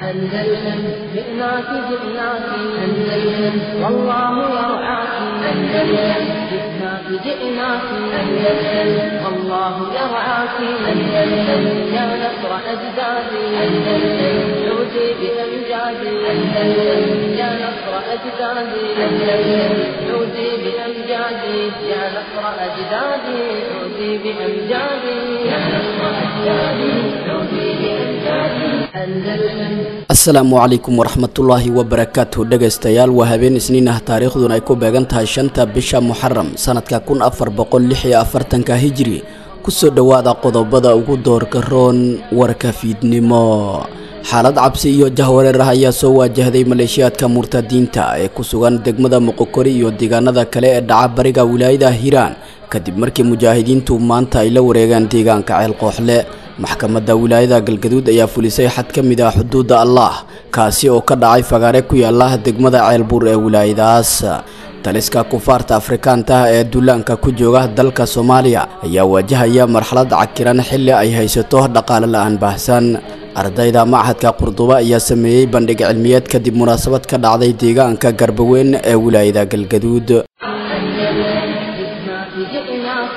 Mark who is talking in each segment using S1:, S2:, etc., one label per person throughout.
S1: أندلسن جئناك جئناك أندلسن والله يرعاك أندلسن جئناك جئناك أندلسن والله يرعاك أندلسن يا نصر أجدادي أندلسن عودي بأمجادي أندلسن يا نصر أجدادي أندلسن عودي بأمجادي يا نصر أجدادي عودي بأمجادي يا نصر أجدادي عودي بأمجادي أندلسن
S2: asalaamu calaykum waraxmatullaahi wabarakaatuh dhegaystayaal waa habeen isniin ah taariikhduna ay ku beegan tahay shanta bisha muxaram sanadka kun afar boqol lix iyo afartanka hijri kusoo dhowaada qodobada ugu doorka roon warka fiidnimo xaalad cabsi iyo jahwareer ah ayaa soo waajahday maleeshiyaadka murtadiinta ee ku sugan degmada muqokori iyo deegaanada kale ee dhaca bariga wilaayada hiiraan kadib markii mujaahidiintu maanta ay la wareegaan deegaanka ceel kooxle maxkamadda wilaayada galgaduud ayaa fulisay xad ka mid ah xuduudda allah kaasi oo ka dhacay fagaare ku yaala degmada ceelbuur ee wilaayadaas taliska kufaarta afrikaanta ah ee duulaanka ku jooga dalka soomaaliya ayaa wajahaya marxalad cakiran xilli ay haysato dhaqaale la-aan baahsan ardayda machadka qurduba ayaa sameeyey bandhig cilmiyeed kadib munaasabad ka dhacday deegaanka garbaweyn ee wilaayada galgaduud
S1: جئناك جئناك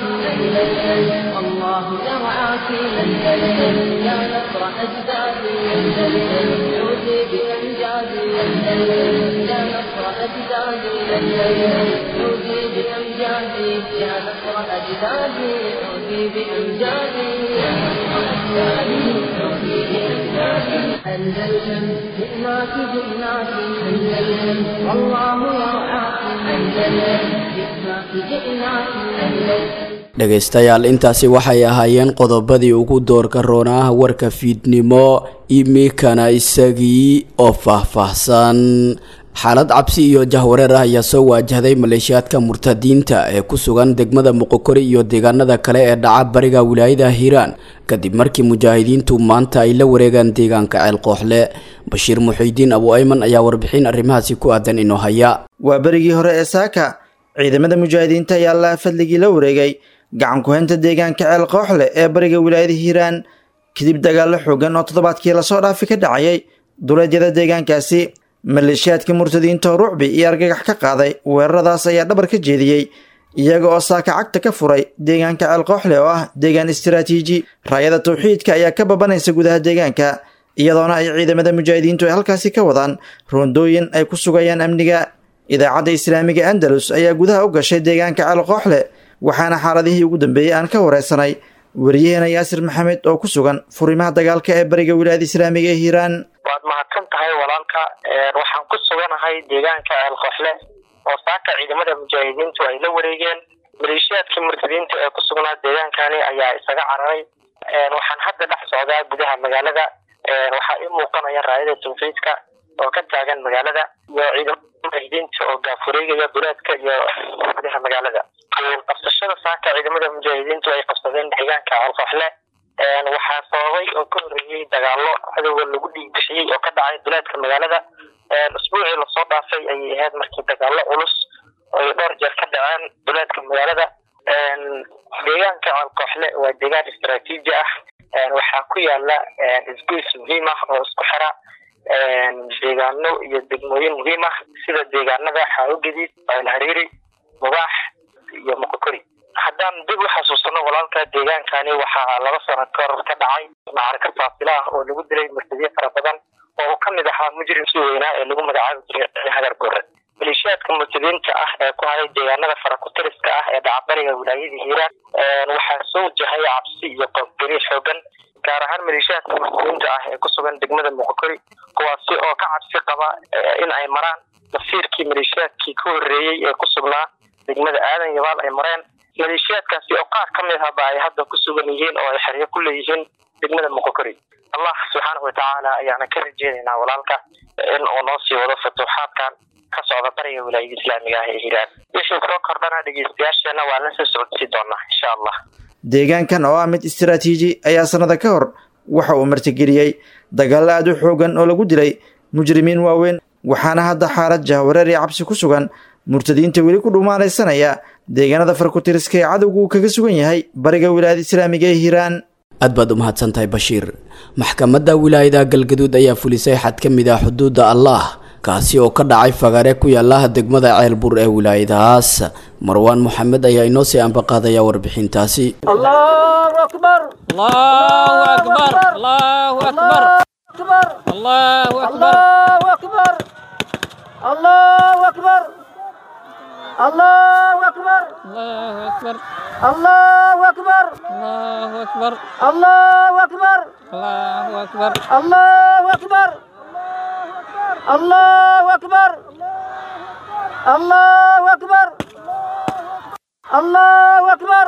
S1: أندلسن والله يرعاك أندلسن يا نصر أجدادي أندلسن عودي بأمجادي أندلسن يا نصر أجدادي أندلسن عودي بأمجادي يا نصر أجدادي عودي بأمجادي يا نصر أجدادي عودي بأمجادي أندلسن جئناك جئناك أندلسن والله يرعاك أندلسن جئناك جئناك أندلسن
S2: dhegaystayaal intaasi waxay ahaayeen qodobadii ugu doorka roonaa warka fiidnimo imikana isagii oo faahfaahsan xaalad cabsi iyo jahwareer ah ayaa soo waajahday maleeshiyaadka murtadiinta ee ku sugan degmada muqokori iyo deegaanada kale ee dhaca bariga wilaayada hiiraan kadib markii mujaahidiintu maanta ay la wareegaan deegaanka ceel kooxle bashiir muxiidiin abu ayman ayaa warbixin arrimahaasi ku aadan inoo haya
S3: waa berigii hore ee saaka ciidamada mujaahidiinta ayaa allaha fadligii la wareegay gacan ku-haynta deegaanka ceel kooxle ee bariga wilaayada hiiraan kadib dagaallo xoogan oo toddobaadkii lasoo dhaafi ka dhacayay duleedyada deegaankaasi maleeshiyaadka murtadiinta oo rucbi iyo argagax ka qaaday weeraradaas ayaa dhabar ka jeediyey iyaga oo saaka cagta ka furay deegaanka ceel kooxle oo ah deegaan istaraatiiji raayada tawxiidka ayaa ka babanaysa gudaha deegaanka iyadoona ay ciidamada mujaahidiintu ay halkaasi ka wadaan roondooyin ay ku sugayaan amniga idaacadda islaamiga andalus ayaa gudaha u gashay deegaanka ceel kooxle waxaana xaaladihii ugu dambeeyey aan ka wareysanay wariyaheena yaasir maxamed oo ku sugan furimaha dagaalka ee bariga wilaayada islaamiga ee hiiraan
S4: waad mahadsan tahay walaalka waxaan ku suganahay deegaanka ceel kooxle oo saaka ciidamada mujaahidiintu ay la wareegeen maleeshiyaadkii murtadiinta ee ku sugnaa deegaankani ayaa isaga cararay waxaan hadda dhex socdaa gudaha magaalada waxaa ii muuqanaya raayada tawxiidka oo ka taagan magaalada iyo ciidamada mujaahidiinta oo gaafureegaya duleedka iyo gudaha magaalada qabsashada saaka ciidamada mujaahidiintu ay qabsadeen deegaanka alkooxle waxaa sababay oo ka horreeyey dagaallo cadowga lagu dhiig bixiyey oo ka dhacay duleedka magaalada usbuucii lasoo dhaafay ayay ahayd markii dagaallo culus ay dhowr jeer ka dhaceen duleedka magaalada deegaanka alkooxle waa deegaan istaraatiiji ah waxaa ku yaala isgoys muhiim ah oo isku xira deegaano iyo degmooyin muhiim ah sida deegaanada xaawogadiid alhariiri mubaax iyo muqokori haddaan dib u xasuusano walaalka deegaankani waxaa laba sano ka hor ka dhacay macarka faasila ah oo lagu dilay murtadiin fara badan oo uu kamid ahaa mujrimkii weynaa ee lagu magacaabi jiray hagar gore maleeshiyaadka murtadiinta ah ee ku haray deegaanada farakutiriska ah ee dhacabariga wilaayada hiiraan waxaa soo wajahay cabsi iyo qoofgariir xoogan gaar ahaan maleeshiyaadka murtadiinta ah ee ku sugan degmada muqokori kuwaasi oo ka cabsi qaba in ay maraan masiirkii maleeshiyaadkii ka horreeyey ee ku sugnaa degmada aadan yabaal ay mareen maleeshiyaadkaasi oo qaar ka mid ahba ay hadda ku sugan yihiin oo ay xeryo ku leeyihiin degmada muqokori allah subxaanahu watacaala ayaana ka rajeynaynaa walaalka in uu noo sii wado futuuxaadkan ka socda bariga wilaayada islaamiga ah ee hiiraan wixii soo kordhana dhegeystayaasheena waa la soo socodsiin doonaa insha allah
S3: deegaankan oo ah mid istaraatiiji ayaa sannada ka hor waxa uu martigeliyey dagaallo aad u xoogan oo lagu dilay mujrimiin waaweyn waxaana hadda xaalad jahwareer iyo cabsi ku sugan murtadiinta weli ku dhumaanaysanaya deegaanada farkutiriska ee cadowgu uu kaga sugan yahay bariga wilaayada islaamiga ee hiiraan
S2: aad baad u mahadsantahay bashiir maxkamadda wilaayada galgaduud ayaa fulisay xad ka mid ah xuduudda allaah kaasi oo ka dhacay fagaare ku yaalaha degmada ceelbur ee wilaayadahaas marwaan moxamed ayaa inoo sii ambaqaadaya warbixintaasi
S5: الله أكبر
S6: الله أكبر الله أكبر
S5: أكبر
S6: الله أكبر
S5: الله أكبر الله أكبر الله أكبر
S6: الله أكبر
S5: الله أكبر
S6: الله أكبر
S5: الله أكبر
S6: الله أكبر
S5: الله أكبر الله أكبر الله أكبر الله أكبر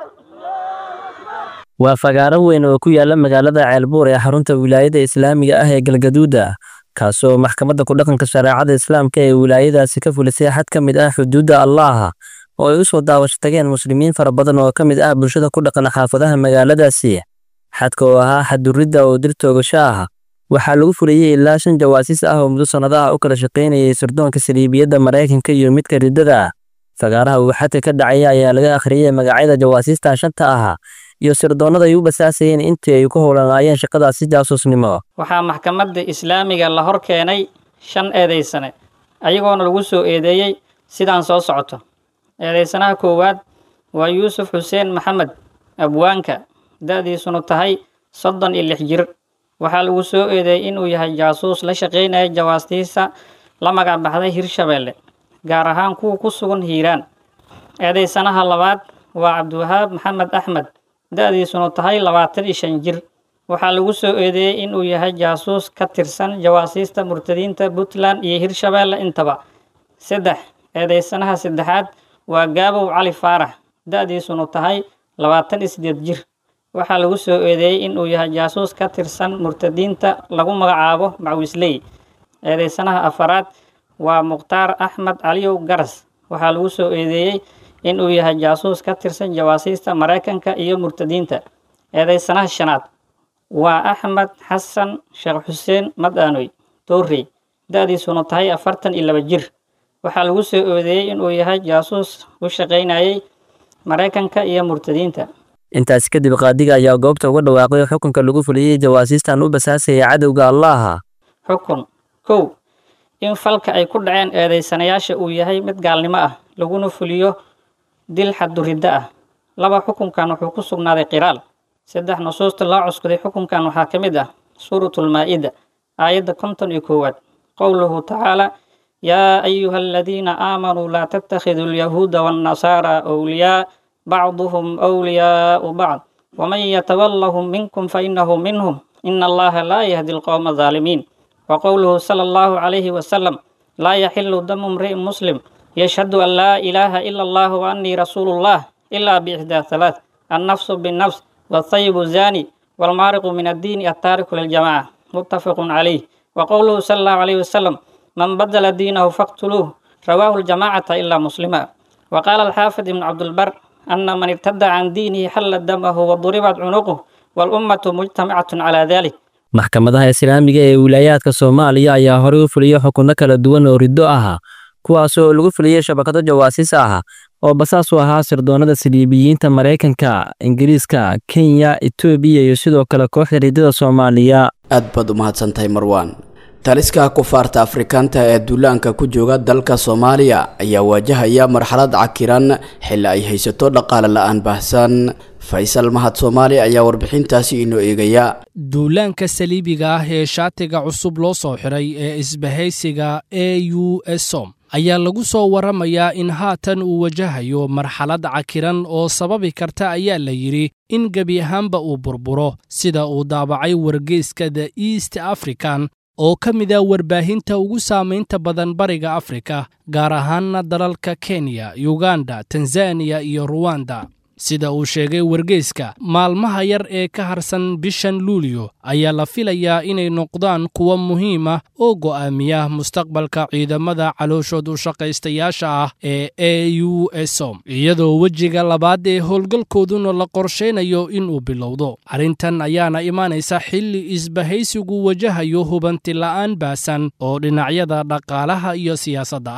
S7: waa fagaaro weyn oo ku yaala magaalada ceelbuur ee xarunta wilaayada islaamiga ah ee galgaduuda kaasoo maxkamadda ku dhaqanka shareecada islaamka ee wilaayadaasi ka fulisay xad ka mid ah xuduudda allaaha oo ay u soo daawasho tageen muslimiin fara badan oo ka mid ah bulshada ku dhaqan xaafadaha magaaladaasi xadka oo ahaa xaduridda oo dil toogasho ah waxaa lagu fuliyey ilaa shan jawaasiis ah oo muddo sannadaha u kala shaqaynayay sirdoonka saliibiyadda maraykanka iyo midka riddada ah fagaaraha uu xadka ka dhacaya ayaa laga akhriyey magacyada jawaasiista shanta ah iyo sirdoonnada ay u basaasayeen intii ay ku howlanaayeen shaqadaasi jaasuusnimo
S6: waxaa maxkamadda islaamiga la hor keenay shan eedaysane ayagoona lagu soo eedeeyey sidaan soo socoto eedaysanaha koowaad waa yuusuf xuseen maxamed abwaanka da-diisunu tahay soddon iyo lix jir waxaa lagu soo eedeeyey inuu yahay jaasuus la shaqaynaya jawaastiisa la magac baxday hirshabeelle gaar ahaan kuwa ku sugan hiiraan eedaysanaha labaad waa cabdiwahaab maxamed axmed da-diisunu tahay labaatan iyo shan jir waxaa lagu soo eedeeyey inuu yahay jaasuus ka tirsan jawaasiista murtadiinta puntland iyo hirshabeelle intaba saddex eedaysanaha saddexaad waa gaabow cali faarax da-diisunu tahay labaatan iyo sideed jir waxaa lagu soo eedeeyey inuu yahay jaasuus ka tirsan murtadiinta lagu magacaabo macwisley eedaysanaha afaraad waa mukhtaar axmed caliyow garas waxaa lagu soo eedeeyey inuu yahay jaasuus ka tirsan jawaasiista maraykanka iyo murtadiinta eedaysanaha shanaad waa axmed xasan sheekh xuseen madaanoy doorrey da-diisuna tahay afartan iyo laba jir waxaa lagu soo eedeeyey inuu yahay jaasuus u shaqaynayay maraykanka iyo murtadiinta
S7: intaasi kadib qaadiga ayaa goobta uga dhawaaqay xukunka lagu fuliyey jawaasiistan u basaasaya cadowga allaaha
S6: xukun kow in falka ay ku dhaceen eedaysanayaasha uu yahay mid gaalnimo ah laguna fuliyo dil xaduriddo ah laba xukunkan wuxuu ku sugnaaday qiraal saddex nusuusta loo cuskuday xukunkan waxaa ka mid ah suuratulmaa-ida aayadda konton iyo koowaad qowluhu tacaala yaa ayuha aladiina aamanuu laa tattakhiduu alyahuuda waannasaara awliyaa bacduhum awliyaau bacd waman yatawallahum minkum fainahu minhum ina allaha laa yahdi alqowma alظaalimiin وقوله صلى الله عليه وسلم لا يحل دم امرئ مسلم يشهد أن لا إله إلا الله وأني رسول الله إلا بإحدى ثلاث النفس بالنفس والطيب الزاني والمارق من الدين التارك للجماعة متفق عليه وقوله صلى الله عليه وسلم من بدل دينه فاقتلوه رواه الجماعة إلا مسلما وقال الحافظ بن عبد البر أن من ارتد عن دينه حلت دمه وضربت عنقه والأمة مجتمعة على ذلك
S7: maxkamadaha islaamiga ee wilaayaadka soomaaliya ayaa horey u fuliyey xukunno kala duwan oo riddo ahaa kuwaasoo lagu fuliyey shabakado jawaasiis ah oo basaas u ahaa sirdoonnada saliibiyiinta maraykanka ingiriiska kenya etoobiya iyo sidoo kale kooxda riddada soomaaliya
S2: aad baad u mahadsantahay marwaan taliska kufaarta afrikaanta ee duulaanka ku jooga dalka soomaaliya ayaa waajahaya marxalad cakiran xilli ay haysato dhaqaale la-aan baahsan faysal mahad soomaali ayaa warbixintaasi inoo eegaya
S8: duulaanka saliibiga ah ee shaatiga cusub loo soo xiray ee isbahaysiga e u esom ayaa lagu soo waramayaa in haatan uu wajahayo marxalad cakiran oo sababi karta ayaa la yidhi in gebi ahaanba uu burburo sida uu daabacay wargeyska the east african oo ka mid a warbaahinta ugu saamaynta badan bariga afrika gaar ahaanna dalalka kenya yuganda tanzaniya iyo ruwanda sida uu sheegay wargeyska maalmaha yar ee ka harsan bishan luulyo ayaa la filayaa inay noqdaan kuwo muhiim ah oo go'aamiya mustaqbalka ciidamada calooshood u shaqaystayaasha ah ee e u esom iyadoo wejiga labaad ee howlgalkooduna la qorshaynayo inuu bilowdo arrintan ayaana imaanaysa xilli isbahaysigu wajahayo hubanti la'aan baasan oo dhinacyada dhaqaalaha iyo siyaasadda ah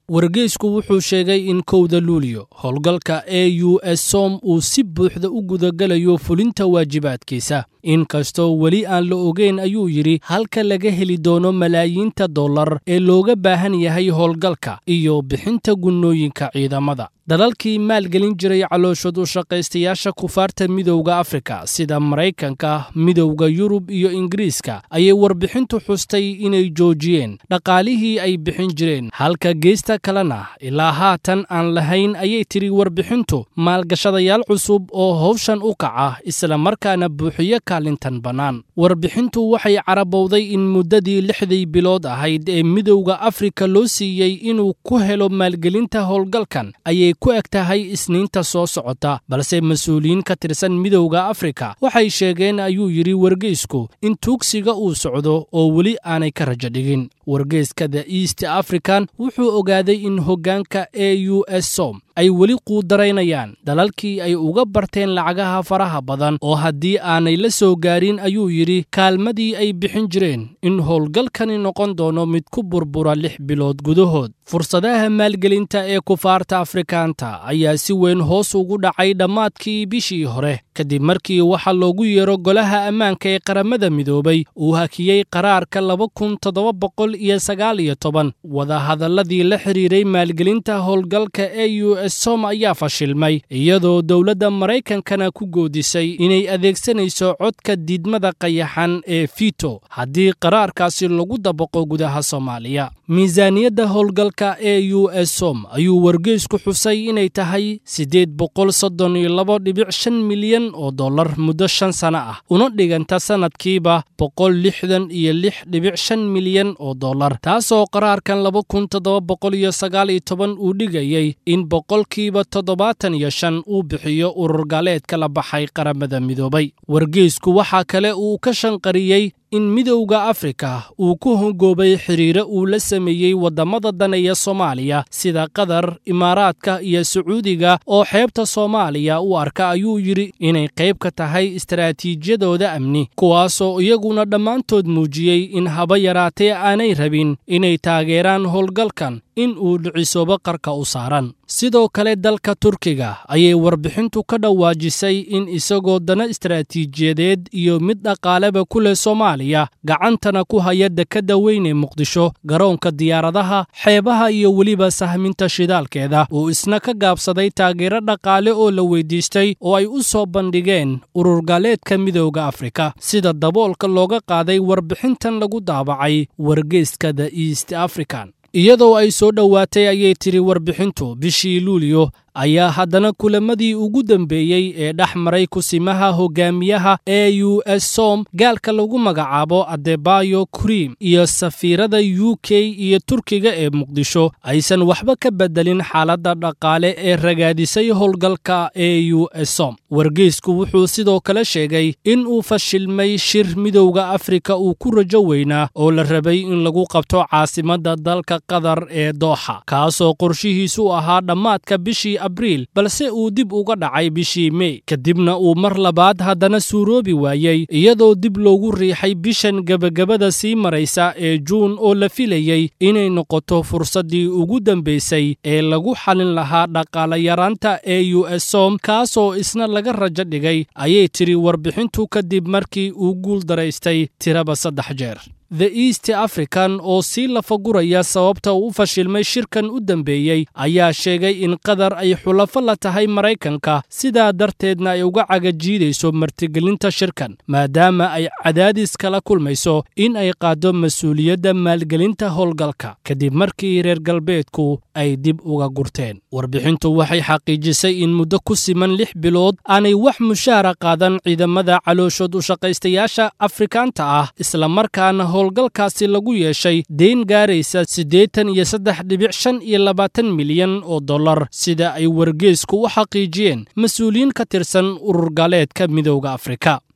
S8: wargeysku wuxuu sheegay in kowda luuliyo howlgalka e u s som uu si buuxda u gudagalayo fulinta waajibaadkiisa inkastoo weli aan la ogeyn ayuu yidhi halka laga heli doono malaayiinta dollar ee looga baahan yahay howlgalka iyo bixinta gunnooyinka ciidamada dalalkii maalgelin jiray calooshood u shaqaystayaasha kufaarta midowda afrika sida maraykanka midowda yurub iyo ingiriiska ayay warbixintu xustay inay joojiyeen dhaqaalihii ay bixin jireen halka geesta kalena ilaa haatan aan lahayn ayay tidhi warbixintu maalgashadayaal cusub oo howshan u kaca isla markaana buuxiyo kaalintan bannaan warbixintu waxay carabowday in muddadii lixdii bilood ahayd ee midowda afrika loo siiyey inuu ku helo maalgelinta howlgalkan ayay ku eg tahay isniinta soo socota balse mas-uuliyiin ka tirsan midowda afrika waxay sheegeen ayuu yidhi wargeysku in tuugsiga uu socdo oo weli aanay ka rajo dhigin wargeyska the east african wuxuu ogaaday in hoggaanka e u s som ay weli quudaraynayaan dalalkii ay uga barteen lacagaha faraha badan oo haddii aanay la soo gaarin ayuu yidhi kaalmadii ay bixin jireen in howlgalkani noqon doono mid ku burbura lix bilood gudahood fursadaha maalgelinta ee kufaarta afrikaanta ayaa si weyn hoos ugu dhacay dhammaadkii bishii hore kadib markii waxaa loogu yeero golaha ammaanka ee qaramada midoobay uu hakiyey qaraarka laba kun toddoba boqol iyo sagaal iyo toban wadahadalladii la xidhiiray maalgelinta howlgalka e u s som ayaa fashilmay iyadoo dowladda maraykankana ku goodisay inay adeegsanayso codka diidmada qayaxan ee fito haddii qaraarkaasi lagu dabaqo gudaha soomaaliya miisaaniyadda howlgalka e u s som ayuu wargeysku xusay inay tahay siddeed boqol soddon iyo labo dhibic shan milyan oo dollar muddo shan sano ah una dhiganta sannadkiiba boqol lixdan iyo lix dhibic shan milyan oo dollar taasoo qaraarkan laba kun toddoba boqol iyo sagaal iyo toban uu dhigayey in boqolkiiba toddobaatan iyo shan uu bixiyo urur gaaleedka la baxay qaramada midoobay wargeysku waxaa kale uu ka shanqariyey in midowda afrika uu ku hongoobay xidhiire uu la sameeyey waddamada daneeya soomaaliya sida qatar imaaraadka iyo sacuudiga oo xeebta soomaaliya u arka ayuu yidhi inay qayb ka tahay istaraatiijiyadooda amni kuwaasoo iyaguna dhammaantood muujiyey in haba yaraatee aanay rabin inay taageeraan howlgalkan in uu dhicisoobo qarka u saaran sidoo kale dalka turkiga ayay warbixintu ka dhawaajisay in isagoo dana istaraatiijiyadeed iyo mid dhaqaaleba ku leh soomaaliya gacantana ku haya dekadda weyn ee muqdisho garoonka diyaaradaha xeebaha iyo weliba sahminta shidaalkeeda uu isna ka gaabsaday taageero dhaqaale oo la weydiistay oo ay u soo bandhigeen ururgaaleedka midowda afrika sida daboolka looga qaaday warbixintan lagu daabacay wargeyska the east african iyadoo ay soo dhowaatay ayay tidhi warbixintu bishii luuliyo ayaa haddana kulamadii ugu dambeeyey ee dhex maray kusimaha hogaamiyaha e u s som gaalka lagu magacaabo adebayo krim iyo safiirada u k iyo turkiga ee muqdisho aysan waxba ka bedelin xaaladda dhaqaale ee ragaadisay howlgalka e u s som wargeysku wuxuu sidoo kale sheegay in uu fashilmay shir midowda afrika uu ku rajo weynaa oo la rabay in lagu qabto caasimadda dalka qatar ee dooxa kaasoo qorshihiisu ahaa dhammaadka bishii abriil balse uu dib uga dhacay bishii mey kadibna uu mar labaad haddana suuroobi waayey iyadoo dib loogu riixay bishan gebagabada sii maraysa ee juun oo la filayey inay noqoto fursaddii ugu dambaysay ee lagu xalin lahaa dhaqaalayaraanta e u s som kaasoo isna laga rajo dhigay ayay tidhi warbixintu kadib markii uu guul daraystay tiraba saddex jeer the east african oo sii lafaguraya sababta uu u fashilmay shirkan u dambeeyey ayaa sheegay in qatar ay xulafo la tahay maraykanka sidaa darteedna ay uga cagajiidayso martigelinta shirkan maadaama ay cadaadis kala kulmayso in ay qaaddo mas-uuliyadda maalgelinta howlgalka kadib markii reer galbeedku ay dib uga gurteen warbixintu waxay xaqiijisay in muddo ku siman lix bilood aanay wax mushaara qaadan ciidamada calooshood u shaqaystayaasha afrikaanta ah islamarkaana howlgalkaasi lagu yeeshay deyn gaaraysa siddeetan iyo saddex dhibic shan iyo labaatan milyan oo dollar sida ay wargeysku u xaqiijiyeen mas-uuliyiin ka tirsan urur gaaleedka midowda afrika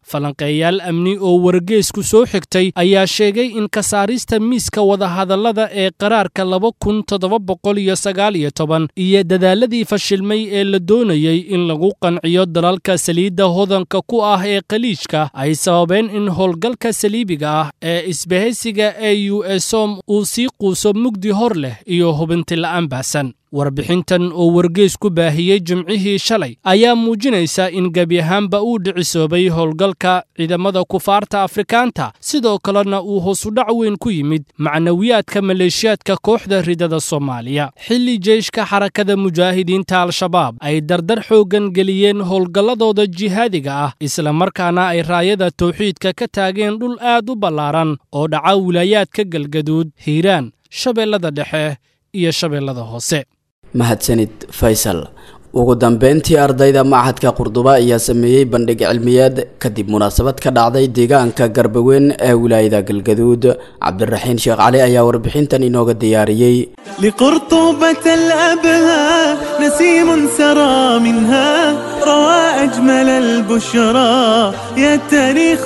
S8: falanqeeyaal amni oo wargeysku soo xigtay ayaa sheegay in ka saarista miiska wadahadallada ee qaraarka laba kun toddoba boqol iyo sagaal iyo toban iyo dadaaladii fashilmay ee la doonayey in lagu qanciyo dalalka saliidda hodanka ku ah ee khaliijka ay sababeen in howlgalka saliibiga ah ee isbahaysiga e u esom uu sii quuso mugdi hor leh iyo hubinti la'aan baahsan warbixintan oo wargeys ku baahiyey jimcihii shalay ayaa muujinaysa in gebi ahaanba uu dhicisoobay howlgalka ciidamada kufaarta afrikaanta sidoo kalena uu hoosudhac weyn ku yimid macnawiyaadka maleeshiyaadka kooxda ridada soomaaliya xilli jeyshka xarakada mujaahidiinta al-shabaab ay dardar xooggan geliyeen howlgalladooda jihaadiga ah islamarkaana ay raayada tawxiidka ka taageen dhul aad u ballaaran oo dhaca wilaayaadka galgaduud hiiraan shabeellada dhexe iyo shabeellada hoose
S2: mahadsanid faysal ugu dambeyntii ardayda machadka qurduba ayaa sameeyey bandhig cilmiyeed kadib munaasabad ka dhacday deegaanka garbaweyn ee wilaayada galgaduud cabdiraxiin sheekh cali ayaa warbixintan inooga diyaariyey
S9: لقرطبة الأبهى نسيم سرى منها روى أجمل البشرى يا التاريخ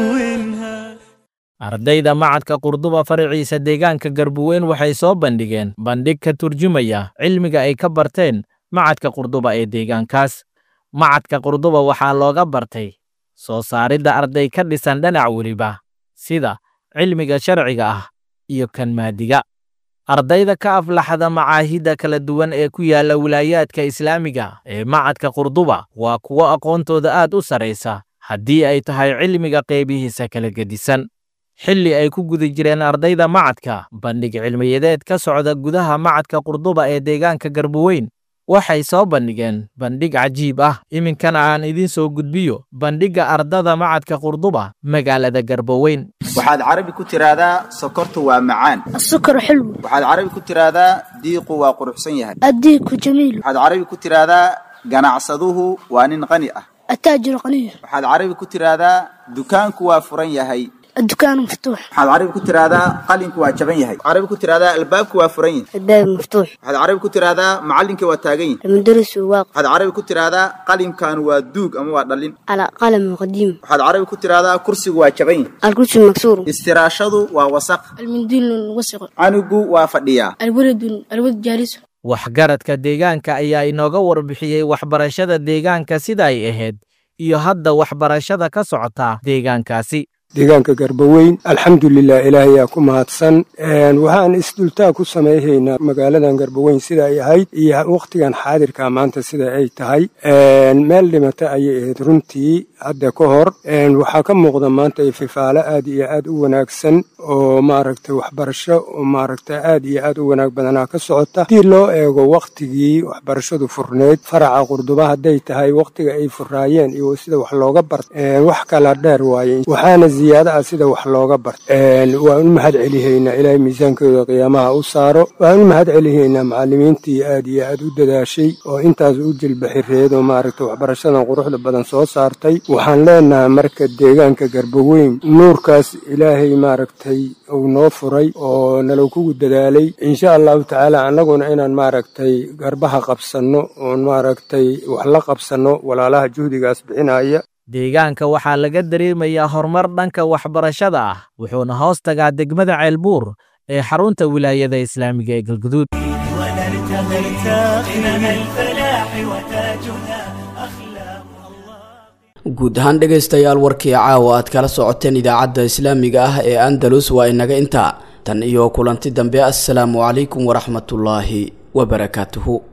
S9: دونها
S10: ardayda macadka qurduba faraciisa deegaanka garbuweyn waxay soo bandhigeen bandhig ka turjumaya cilmiga ay ka barteen macadka qurduba ee deegaankaas macadka qurduba waxaa looga bartay soo saaridda arday ka dhisan dhinac weliba sida cilmiga sharciga ah iyo kan maadiga ardayda ka aflaxda macaahidda kala duwan ee ku yaalla wilaayaadka islaamiga ee macadka qurduba waa kuwo aqoontooda aad u saraysa haddii ay tahay cilmiga qaybihiisa kala gedisan xilli ay ku guda jireen ardayda macadka bandhig cilmiyadeed ka socda gudaha macadka qurduba ee deegaanka garbuweyn waxay soo bandhigeen bandhig cajiib ah iminkana aan idiin soo gudbiyo bandhigga ardada macadka qurduba magaalada garboweyn
S11: waxaad carabi ku tiraahdaa sokortu waa macaan
S12: السكر حلو
S11: waxaad carabi ku tiraahdaa diiqu waa quruxsan yahay
S12: الديك جميل
S11: waxaad carabi ku tiraahdaa ganacsaduhu waa nin qani ah
S12: التاجر غني
S11: waxaad carabi ku tiraahdaa dukaanku waa furan yahay
S12: الدكان مفتوح
S11: waxaad carabi ku tiraahdaa qalinku waa jaban yahay carabi ku tiraahdaa albaabku waa furan yahay
S12: الباب مفتوح
S11: waxaad carabi ku tiraahdaa macallinkii waa taagan yahay
S12: المدرس واقف
S11: waxaad carabi ku tiraahdaa qalimkan waa duug ama waa dhallin
S12: على قلم قديم
S11: waxaad carabi ku tiraahdaa kursigu waa jaban yahay
S12: الكرسي مكسور
S11: istiraashadu waa wasaq
S12: المنديل وسخ
S11: canugu waa fadhiyaa
S12: الولد الولد جالس
S10: waxgaradka deegaanka ayaa inooga warbixiyey waxbarashada deegaanka sida ay ahayd iyo hadda waxbarashada ka socota deegaankaasi
S13: deegaanka garbaweyn alxamdulilah ilaahayaa ku mahadsan waxaan isdultaa ku samayhaynaa magaaladan garbaweyn sida ay ahayd iyo wakhtigan xaadirka maanta sida ay tahay meel dhimata ayay ahayd runtii hadda ka hor waxaa ka muuqda maanta fifaalo aad iyo aad u wanaagsan oo maaragtay waxbarasho oo maaragta aad iyo aad u wanaag badanaa ka socota haddii loo eego wakhtigii waxbarashadu furneyd faraca qurduba hadday tahay wakhtiga ay furaayeen iyo sida wax looga bart wax kala dheer waaye waxaana ziyaada ah sida wax looga bart waan u mahad celihaynaa ilaahay miisaankooda qiyaamaha u saaro waan u mahad celihaynaa macallimiintii aad iyo aad u dadaashay oo intaas u jilbaxireed oo maaragta waxbarashadan quruxda badan soo saartay waxaan leenahay marka deegaanka garbaweyn nuurkaas ilaahay maaragtay uu noo furay oo nalo kugu dadaalay insha allahu tacaala annaguna inaan maaragtay garbaha qabsanno oon maaragtay wax la qabsanno walaalaha juhdigaas bixinaya
S10: deegaanka waxaa laga dareemayaa horumar dhanka waxbarashada ah wuxuuna hoos tagaa degmada ceelbuur ee xarunta wilaayada islaamiga ee galguduud
S2: guud ahaan dhegaystayaal warkii caawa aad kala socoteen idaacadda islaamiga ah ee andalus waa inaga intaa tan iyo kulanti dambe assalaamu calaykum waraxmatullaahi wabarakaatuhu